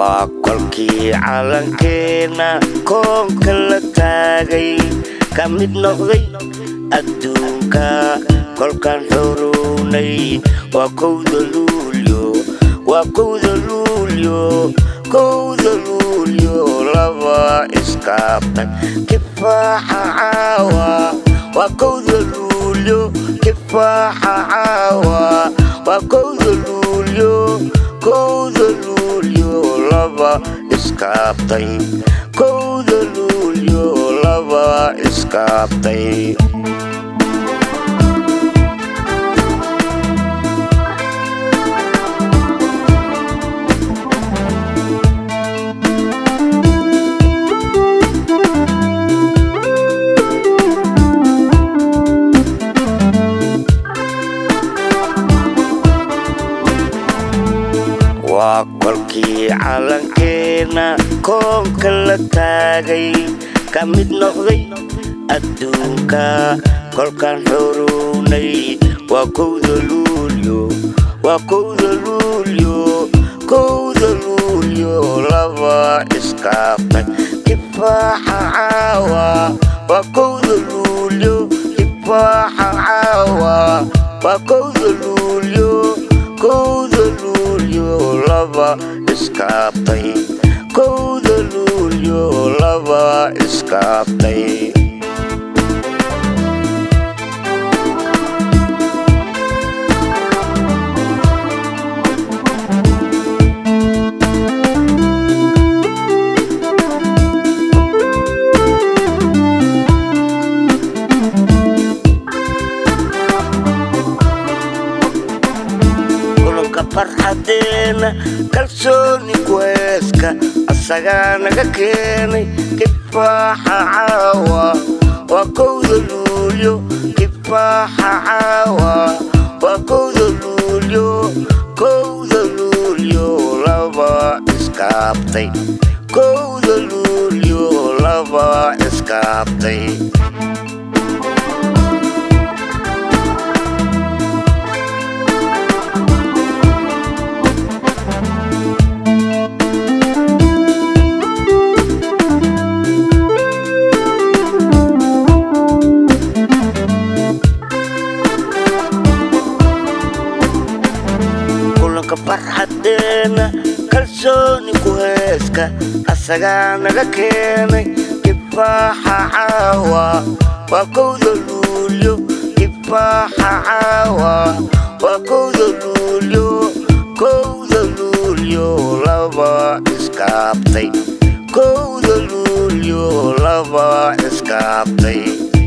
waa kolkii calankeena koonka la taagay ka mid noqday adduunka kolkaan xuruunay waa kowda luulyo waa kowda luulyo kowda luulyo laba iskaabtay kifaaxa caawa waa kowda luulyo kifaaxa caawa waa kowda luulyo kowda luulyo laba iskaabtay kowda luulyo laba iskaabtay waa kolkii calankeena koonka la taagay ka mid noqday adduunka kolkaan xuruunay waa kowda luulyo waa kowda luulyo kowda luulyo laba iskaabtay kifaaxa caawa waa kowda luulyo kifaaxa caawa waa kowda luulyo kowda luulyo laba iskaabtay kowda luulyo laba iskaabtay kulanka farxadeena kalsooni kuheeska asagaa naga keenay kifaaxa caawa waa kowda luulyo kifaaxa caawa waa kowda luulyo kowda luulyo laba iskaabtay kowda luulyo laba iskaabtay kulanka farxadeena kalsooni kuheeska asagaa naga keenay kifaaxa caawa waa kowda luulyo kifaaxa caawa waa kowda luulyo kowda luulyo laba iskaabtay kowda luulyo laba iskaabtay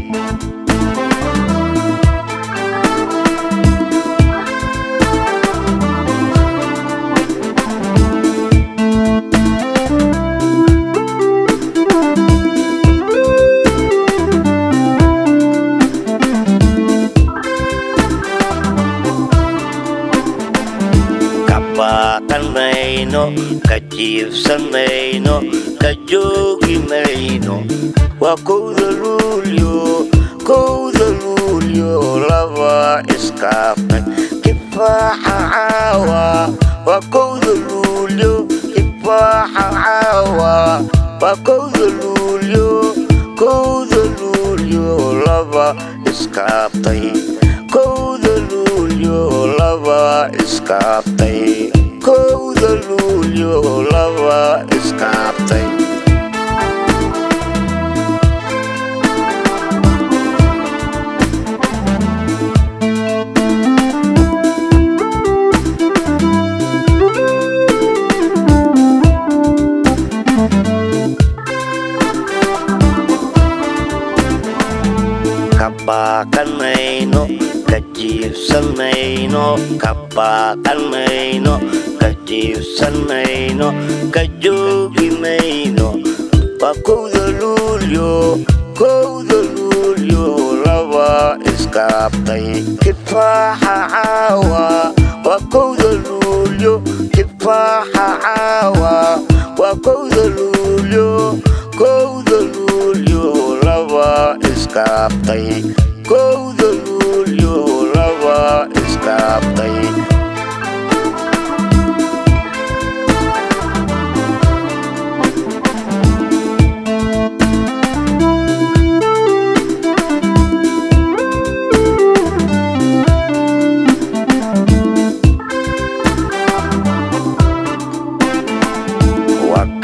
kabaaqan mayno ka jiifsan mayno ka joogi mayno waa kowda luulyo kowda luulyo laba iskaabtay kifaaxa caawa waa kowda luulyo kifaaxa caawa waa kowda luulyo kowda luulyo laba iskaabtay kowda luulyo laba iskaabtay kowda luulyo laba iskaabtay kabaaqan mayno ka jiifsan mayno kabaaqan mayno ka jiifsan mayno ka joogi mayno waa kowda luulyo kowda luulyo laba iskaabtay kifaaxa caawa waa kowda luulyo kifaaxa caawa waa kowda luulyo kowda luulyo laba iskaabtay kowda luulyo laba iskaabtay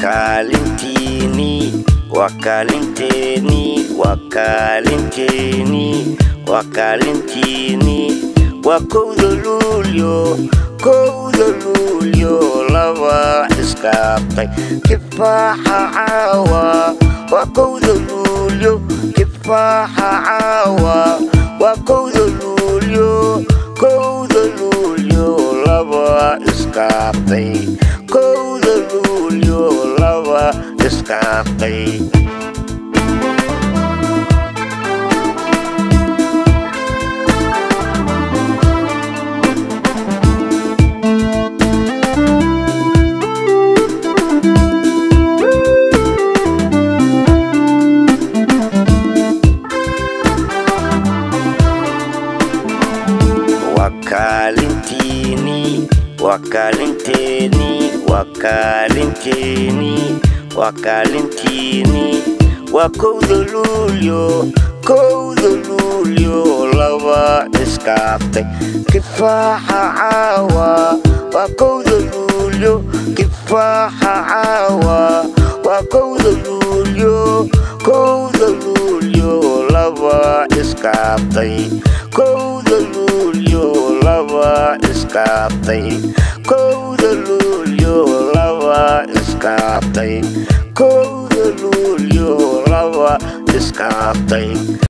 kaalintiini waa kaalinteeni waa kaalinteeni waa kaalintiini waa kowda luulyo kowda luulyo laba iskaabtay kifaaxa caawa waa kowda luulyo kifaaxa caawa waa kowda luulyo kowda luulyo laba iskaabtay kowda luulyo laba iskaabtay waa kaalintiini waa kaalinteeni waa kaalinteeni waa kaalintiini waa kowda luulyo kowda luulyo laba iskaabtay kifaaxa caawa waa kowda luulyo kifaaxa caawa waa kowda luulyo kowda luulyo laba iskaabtay kowda luulyo laba iskaabtay kowda luulyo laba iskaabtay kowda luulyo laba iskaabtay